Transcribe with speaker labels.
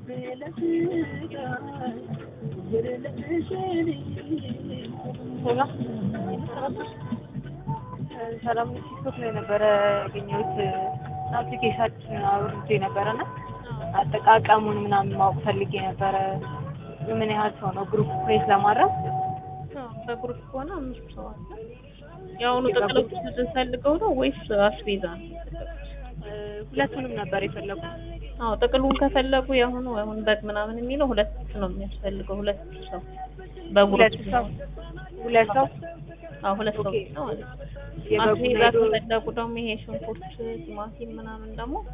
Speaker 1: ሰላም ቲክቶክ ላይ ነበረ ያገኘሁት አፕሊኬሽን አውርጄ ነበረና አጠቃቀሙን ምናምን ማወቅ ፈልጌ ነበረ። ምን ያህል ሰው ነው ግሩፕ ፕሬስ ለማድረግ?
Speaker 2: በግሩፕ ከሆነ አምስት ሰው አለ። የአሁኑ ጥቅሎች ፈልገው ነው ወይስ አስቤዛ ነው?
Speaker 1: ሁለቱንም ነበር የፈለጉት።
Speaker 2: አዎ ጥቅሉን ከፈለጉ የአሁኑ አሁን በግ ምናምን የሚለው ሁለት ነው የሚያስፈልገው። ሁለት ሰው
Speaker 1: ሁለት ሰው ሁለት ሰው
Speaker 2: አዎ ሁለት ሰው ብቻ ማለት ነው።
Speaker 1: የበጉ
Speaker 2: አስቤዛ
Speaker 1: ሄዶ
Speaker 2: ከፈለጉ ደግሞ ይሄ ሽንኩርት፣ ቲማቲም ምናምን ደግሞ